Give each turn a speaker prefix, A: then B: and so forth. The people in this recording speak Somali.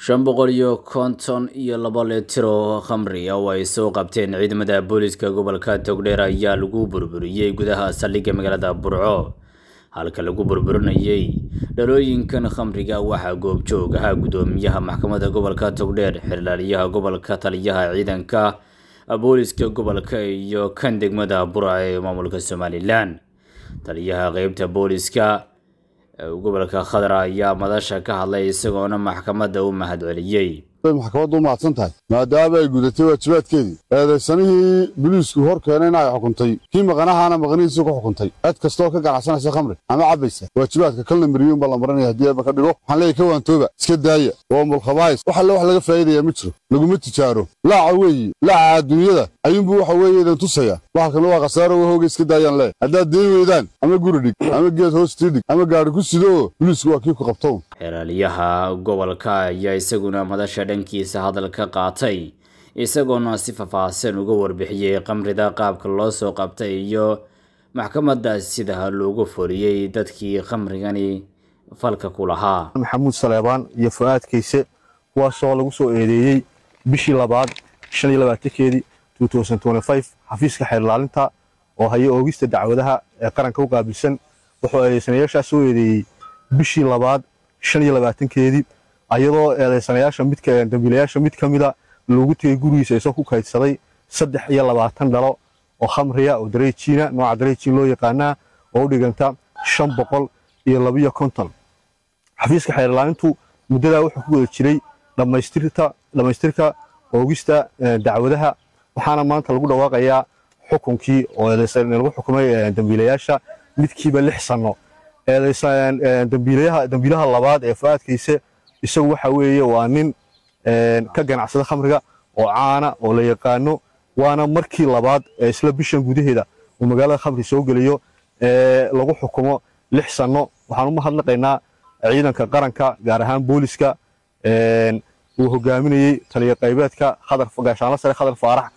A: shan boqol iyo konton iyo laba litir oo khamri ah oo ay soo qabteen ciidamada booliska gobolka togdheer ayaa lagu burburiyey gudaha saldhigga magaalada burco halka lagu burburinayay dhalooyinkan khamriga waxaa goobjoog ahaa guddoomiyaha maxkamadda gobolka togdheer xirlaaliyaha gobolka taliyaha ciidanka booliska gobolka iyo kan degmada burca ee maamulka somalilan taliyaha qeybta booliska gobolka khadar ayaa madasha ka hadlay isagoona maxkamadda u mahadceliyey
B: maxkamaddu u mahadsan tahay maadaama ay gudatay waajibaadkeedii eedaysanihii biliisku hor keenayna ay xukuntay kii maqanahaana maqanihiisii ku xukuntay cid kastooo ka ganacsanaysa khamri ama cabbaysa waajibaadka kalna mariyuun baa la maranaya haddii eeba ka dhigo waxaan leeyahy ka waantooba iska daaya waa mulkhabaayis wax alle wax laga faa'iidaya ma jiro laguma tijaaro laaca weeye laaca adduunyada ayuunbuu waxa weeye idin tusaya waxalkana waa khasaaro wahooga iska daayaan leeh haddaad deen weydaan ama guri dhig ama geed hoostii dhig ama gaadhi ku sidoo biliisku waa kii ku qabtown
A: xeraaliyaha gobolka ayaa isaguna madasha dhankiisa hadal ka qaatay isagoona si faahfaahsan uga warbixiyey khamrida qaabka loo soo qabtay iyo maxkamadda sida loogu foriyey dadkii khamrigani falka ku lahaa
C: maxamuud saleebaan iyo fu-aad kayse kuwaasoo lagu soo eedeeyey bishii labaad shan iyo labaatankeedii xafiiska xeerlaalinta oo haya oogista dacwadaha ee qaranka u qaabilsan wuxuu eedeysanayaashaas soo eedeeyey bishii labaad shan iyo labaatankeedii ayadoo eedeysanayaasha midka dambiilayaasha mid ka mida loogu tegey gurigiisa isagoo ku kaydsaday saddex iyo labaatan dhalo oo khamriya oo dareejiina nooca dareejiin loo yaqaanaa oo u dhiganta shan boqol iyo labiyo konton xafiiska xeerlaalintu muddadaa wuxuu ku wada jiray dhammaystirka oogista dacwadaha waxaana maanta lagu dhawaaqayaa xukunkii oo lagu xukumay dambiilayaasha midkiiba lix sanno dambiilaha labaad ee fu-aadkayse isagu waxa weeye waa nin ka ganacsada khamriga oo caana oo la yaqaano waana markii labaad ee isla bishan gudaheeda uu magaalada khamri soo geliyo lagu xukumo lix sanno waxaan u mahadnaqaynaa ciidanka qaranka gaar ahaan booliska uu hogaaminayey taliya qaybeedka gaashaanla sare khadar faarax